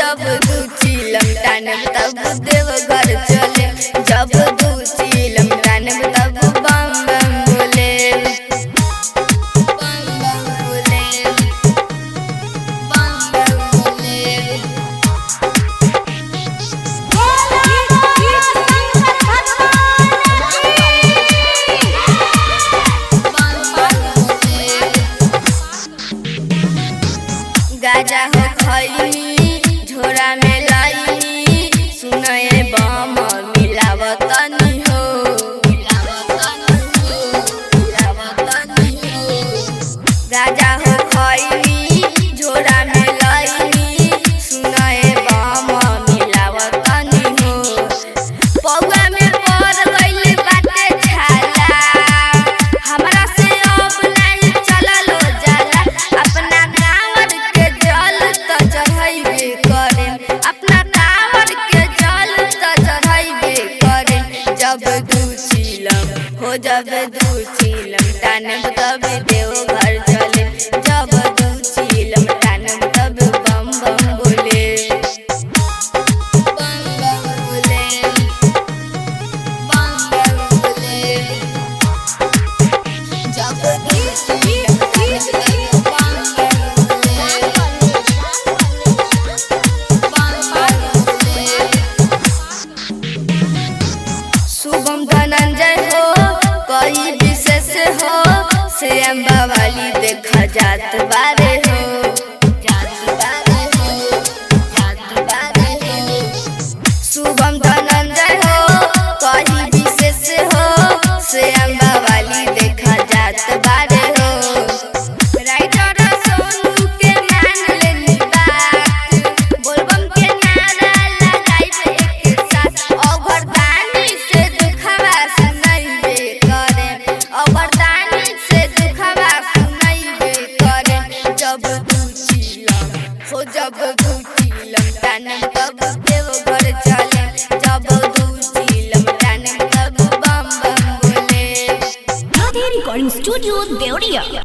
जब दू चिलम टानब तब देव घर चले जब दू चिलम टानब तब बम बम बोले बम बम बोले बम बम बोले गाजा हो खैनी झोरा में लाई सुनए बम मिलावतनी हो गाजा हो खैनी झोरा में लाई सुनए बम मिलावतनी हो पौआ में पड़ गइल बाटे छाला हमरा से अब नहीं चलल जाला अपना कांवर के जल त चढ़ाइबे करे अपना कांवर के जल त चढ़ाइबे करे जब दू चिलम हो जब दू चिलम टानब तब देव घर चले जब दू चिलम टानब तब बम बम बोले बम बम बोले बम बम बोले जब दू चिलम टानब तब बम बम बोले शुभम धनंजय हो कोई विशेष हो श्याम वाली देखा जात बारे हो जात बारे हो जात बारे हो शुभम धनंजय हो कोई विशेष हो श्याम वाली देखा जात बारे हो राइटर सोनू के मान लेनी बात बोलबम के नारा लगाइबे एक साथ अवरदानी से दुखवा सुनाइबे करे अवरदानी से दुखवा सुनाइबे करे जब दू चिलम हो जब दू चिलम टानम तब देव घर चले जब दू चिलम टानम तब बम बम बोले Radhe Recording Studio, Deoria.